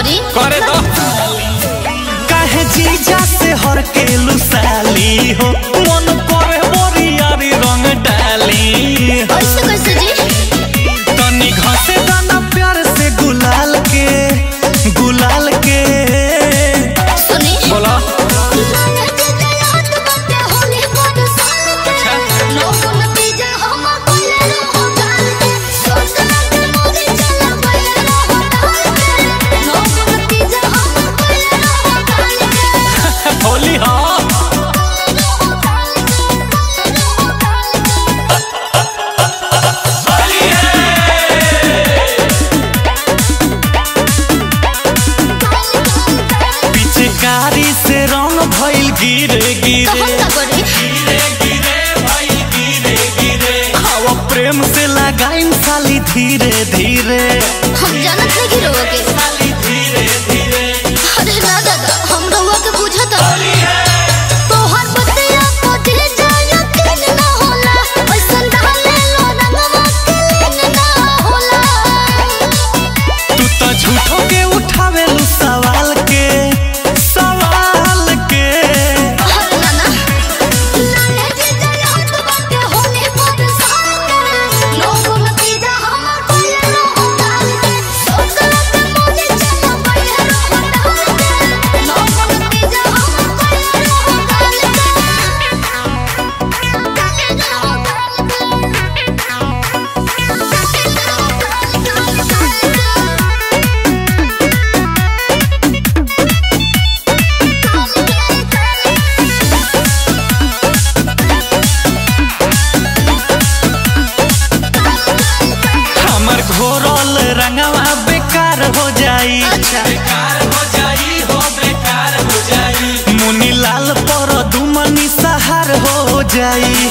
करी करे दो काहे जीजा से हर के लुसाली हो मन करे बोरियारी रंग डाली कैसे कैसे जी तनी घसे दाना प्यार से गुलाल के गुलाल के सुनी बोला होली हाँ पिचकारी से रंग भइल गिरे गिरे हवा प्रेम से लगाइन साली धीरे धीरे हम जानत है कि रोवा के अरे ना दादा हम रोवा के बुझत तोहर बतिया को दिल जाया किन ना होला ऐसन डाले लो रंगवा के लीन ना होला तू तो झूठो के उठावे लू सवाल के सवाल के अरे नाना नाने जी जाया तो बाटे होने पर साल के लोगों में पीजा हमर कोई ना होता सोचला के मोने चला पड़े रहो डाल के लोगों में पीजा हमर कोई ना हमर घोरल रंगवा बेकार हो जाई अच्छा मुनी लाल पर दुमनी सहार हो जाई